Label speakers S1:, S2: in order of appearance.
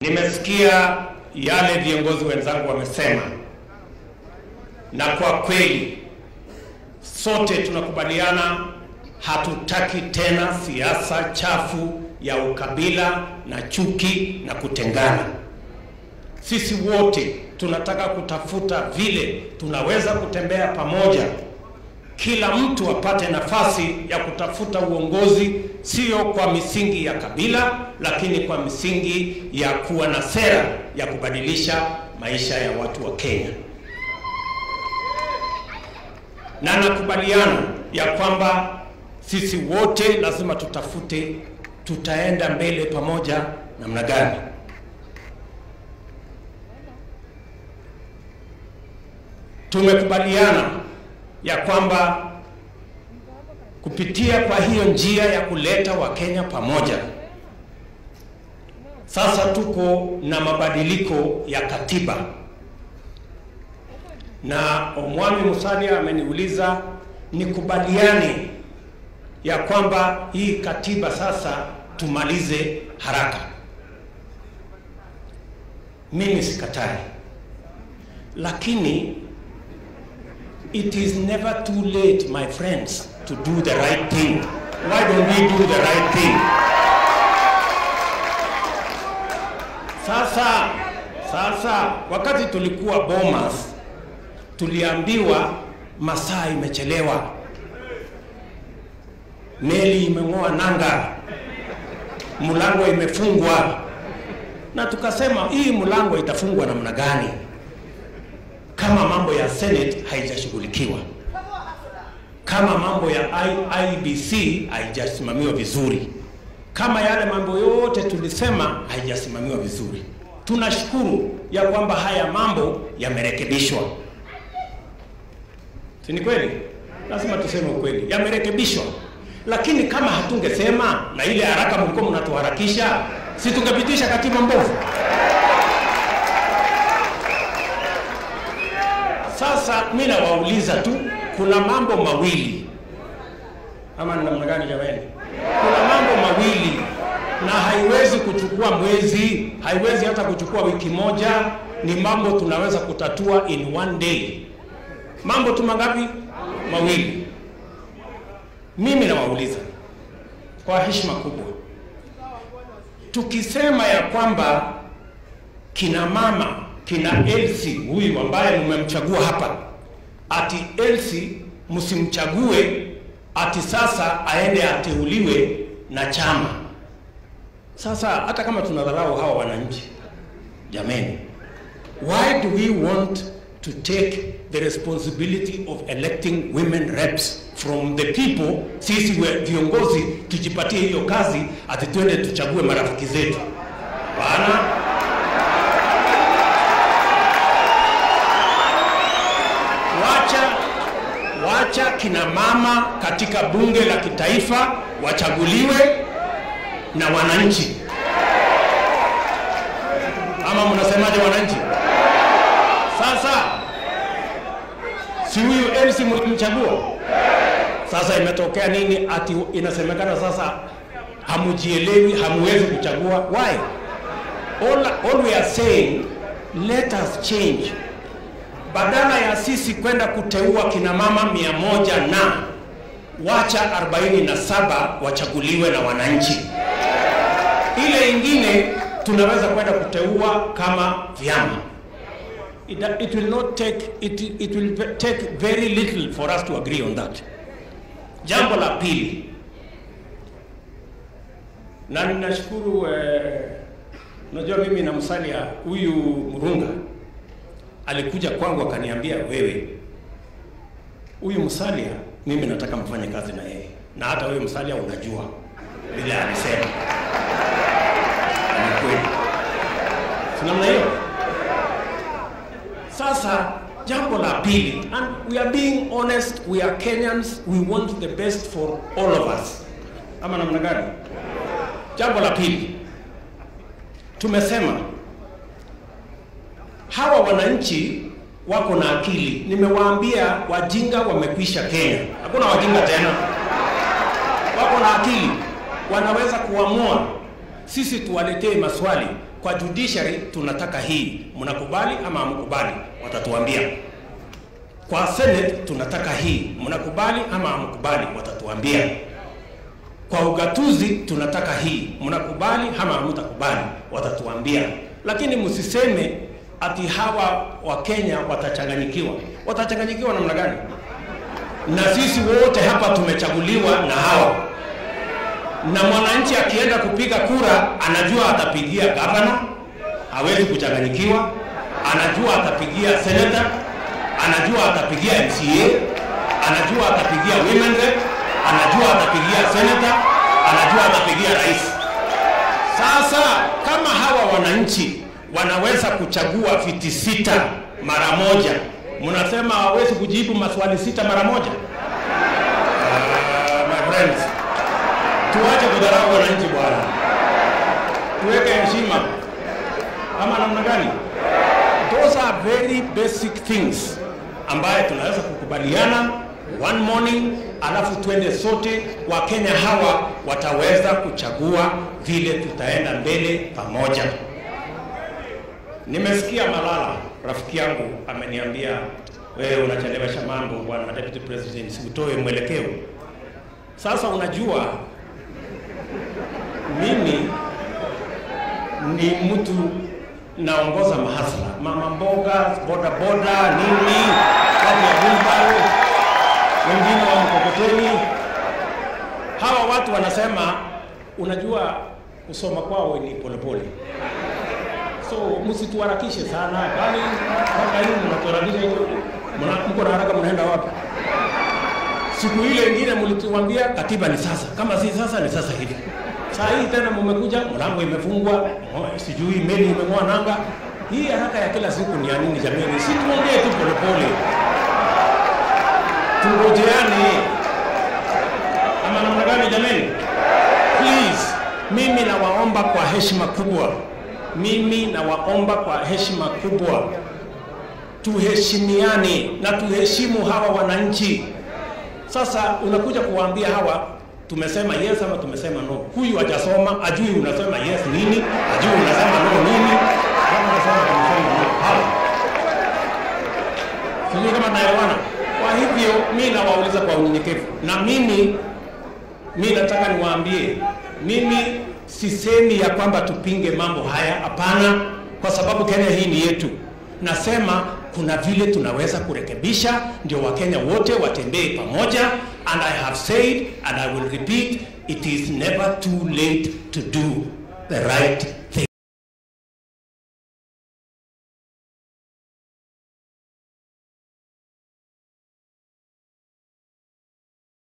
S1: Nimesikia yale viongozi wenzangu wamesema, na kwa kweli sote tunakubaliana, hatutaki tena siasa chafu ya ukabila na chuki na kutengana. Sisi wote tunataka kutafuta vile tunaweza kutembea pamoja, kila mtu apate nafasi ya kutafuta uongozi, sio kwa misingi ya kabila, lakini kwa misingi ya kuwa na sera ya kubadilisha maisha ya watu wa Kenya. Na nakubaliana ya kwamba sisi wote lazima tutafute tutaenda mbele pamoja namna gani. Tumekubaliana ya kwamba kupitia kwa hiyo njia ya kuleta Wakenya pamoja, sasa tuko na mabadiliko ya katiba, na Omwami Musalia ameniuliza nikubaliane ya kwamba hii katiba sasa tumalize haraka. Mimi sikatai, lakini it is never too late my friends to do the right thing. Why don't we do the right thing? Sasa sasa, wakati tulikuwa Bomas tuliambiwa masaa imechelewa, meli imeng'oa nanga, mlango imefungwa, na tukasema hii mlango itafungwa namna gani kama mambo ya Senate haijashughulikiwa, kama mambo ya IEBC haijasimamiwa vizuri, kama yale mambo yote tulisema haijasimamiwa vizuri. Tunashukuru ya kwamba haya mambo yamerekebishwa, si ni kweli? Lazima tuseme ukweli, yamerekebishwa. Lakini kama hatungesema na ile haraka mlikuwa mnatuharakisha, si tungepitisha katiba mbovu? Sasa mimi nawauliza tu, kuna mambo mawili ama ni namna gani jamani? Kuna mambo mawili na haiwezi kuchukua mwezi, haiwezi hata kuchukua wiki moja. Ni mambo tunaweza kutatua in one day. Mambo tu mangapi? Mawili. Mimi nawauliza kwa heshima kubwa, tukisema ya kwamba kina mama kina Elsi huyu ambaye mmemchagua hapa, ati Elsi msimchague ati sasa aende ateuliwe na chama. Sasa hata kama tunadharau hawa wananchi, jameni, why do we want to take the responsibility of electing women reps from the people? Sisi we viongozi tujipatie hiyo kazi, ati twende tuchague marafiki zetu? Bana, wacha wacha kina mama katika bunge la kitaifa wachaguliwe na wananchi, ama mnasemaje wananchi? Sasa si huyu Elsi mlimchagua, sasa imetokea nini? Ati inasemekana sasa hamujielewi, hamuwezi kuchagua. Why? All, all we are saying let us change badala ya sisi kwenda kuteua kina mama mia moja na wacha 47 wachaguliwe na wananchi. Ile ingine tunaweza kwenda kuteua kama vyama. It, it will not take it, it will take very little for us to agree on that. Jambo la pili, na ninashukuru eh, unajua mimi na Musalia huyu Murunga alikuja kwangu akaniambia, wewe huyu Musalia mimi nataka mfanye kazi na yeye, na hata wewe Musalia unajua vile alisema ni kweli, si namna hiyo? Sasa jambo la pili, and we are being honest, we are Kenyans, we want the best for all of us, ama namna gani? Jambo la pili, tumesema hawa wananchi wako na akili. Nimewaambia wajinga wamekwisha Kenya, hakuna wajinga tena, wako na akili, wanaweza kuamua. Sisi tuwaletee maswali, kwa judiciary tunataka hii, mnakubali ama hamkubali? Watatuambia. Kwa Senate tunataka hii, mnakubali ama hamkubali? Watatuambia. Kwa ugatuzi tunataka hii, mnakubali ama hamtakubali? Watatuambia. Lakini msiseme ati hawa wa Kenya watachanganyikiwa. Watachanganyikiwa namna gani? Na sisi wote hapa tumechaguliwa na hawa, na mwananchi akienda kupiga kura anajua atapigia gavana, hawezi kuchanganyikiwa. Anajua atapigia senator, anajua atapigia MCA, anajua atapigia women rep, anajua atapigia senator, anajua atapigia rais. Sasa kama hawa wananchi wanaweza kuchagua viti sita mara moja, mnasema hawawezi kujibu maswali sita mara moja? Uh, my friends, tuache kudharau wananchi bwana, tuweke heshima ama namna gani? Those are very basic things ambaye tunaweza kukubaliana one morning, alafu twende sote. Wakenya hawa wataweza kuchagua vile tutaenda mbele pamoja. Nimesikia Malala rafiki yangu ameniambia, wewe unachelewesha mambo bwana deputy president, utoe mwelekeo. Sasa unajua mimi ni mtu naongoza mahasla, mama mboga, boda boda, nini, watu wa wheelbarrow, wengine wa mkokoteni. Hawa watu wanasema, unajua kusoma kwao ni polepole so msituharakishe sana, kwani mpaka hivi mnatuharakisha hivyo, Mna- mko na haraka, mnaenda wapi? Siku ile ingine mlituambia katiba ni sasa, kama si sasa ni sasa hivi. Saa hii tena mmekuja, mlango imefungwa, oh, sijui meli imeng'oa nanga. Hii haraka ya kila siku ni ya nini jamani? Si tuongee tu polepole, tungojeane ama namna gani jamani? Please, mimi nawaomba kwa heshima kubwa, mimi nawaomba kwa heshima kubwa, tuheshimiane na tuheshimu hawa wananchi. Sasa unakuja kuwaambia hawa tumesema yes ama tumesema no. Huyu hajasoma, ajui unasema yes nini, ajui unasema no nini, kama unasema tumesema no. Hawa sijui kama naelewana. Kwa hivyo mi nawauliza kwa unyenyekevu, na mimi mi nataka niwaambie, mimi sisemi ya kwamba tupinge mambo haya, hapana, kwa sababu Kenya hii ni yetu. Nasema kuna vile tunaweza kurekebisha, ndio Wakenya wote watembee pamoja, and I have said and I will repeat, it is never too late to do the right